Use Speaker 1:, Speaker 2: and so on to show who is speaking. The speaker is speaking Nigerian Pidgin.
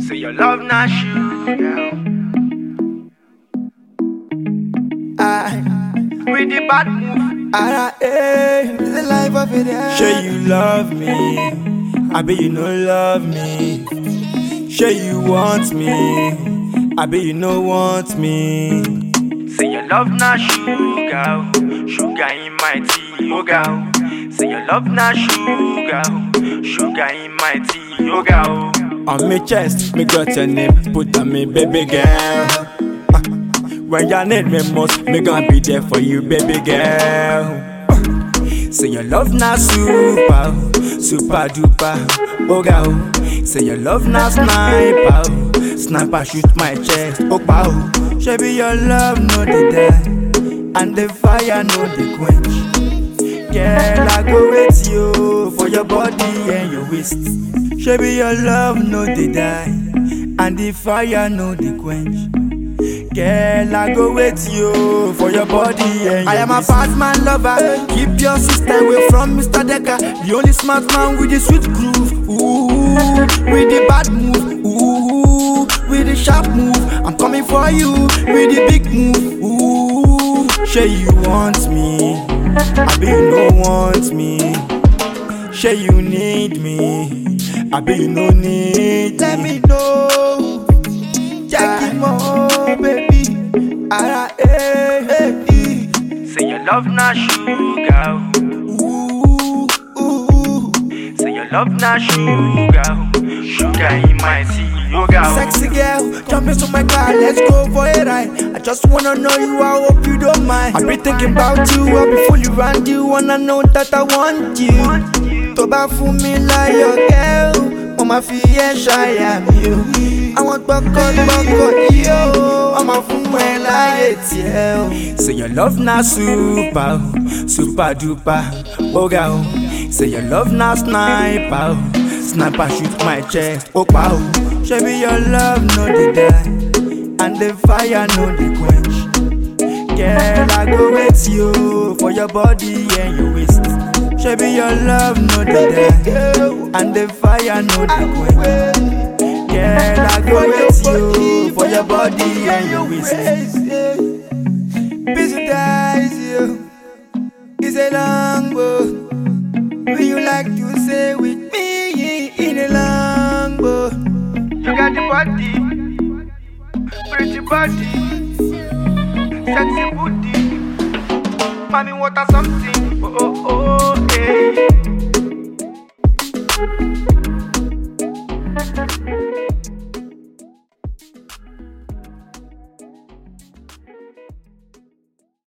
Speaker 1: Say your love not sugar.
Speaker 2: I,
Speaker 1: With the bad move.
Speaker 2: I, eh, the life of it. eh. Sure you love me, I bet you no love me. Sure you want me, I bet you no want me.
Speaker 1: Say your love not sugar. Sugar in my tea, oh girl. Say your love not sugar. Sugar in my tea, oh girl.
Speaker 2: On my chest, me got your name, put on me baby girl. Ah, When you need me most, me gonna be there for you, baby girl. Say your love not super, super duper, oh girl. Say your love not sniper, sniper shoot my chest, oh pow. Shabby your love no the die, and the fire no the quench. Girl, I go with you for your body and your waist. Shabby your love no the die, and the fire no the quench. Girl, I go with you for your body and I am a fast man lover. Keep your sister away from Mr. Decker. The only smart man with the sweet groove. Ooh, with the bad move. Ooh, with the sharp move. I'm coming for you with the big move. Ooh, sure you want me. I bet you no want me. Sure you need me. I bet you no need. Let me know. Jackie Mo, baby. Ara, eh, eh, eh.
Speaker 1: Say your love not sugar.
Speaker 2: Ooh, ooh.
Speaker 1: Say your love not sugar. Sugar in my tea, oh girl.
Speaker 2: Sexy girl, jump into my car, let's go for a ride. I just wanna know you, I hope you don't mind. I've been thinking about you, I'll be fully around you, wanna know that I want you. Tó bá fún mi láyọ̀ girl, mo máa fi ẹ́ ṣàyà mi o. Àwọn gbọ́kọ̀gbọ́kọ̀ yìí o, wọ́n máa fún ẹ láyé tiẹ̀ o. Say your love na super, o, super duper, oga o. Say your love na sniper, o, sniper shoot my chest, ó pa o. Ṣebí your love no dey die, and the fire no dey quench. Girl, I go with you for your body and your waist. Shabby, your love no dey die, and the fire no dey quench. Girl, I go with you for your body and your waist. Visualize you, it's a long boat. Will you like to stay with me in a long boat?
Speaker 1: You got the body, pretty body, sexy booty. Mommy, what a something? Oh, oh, oh, hey.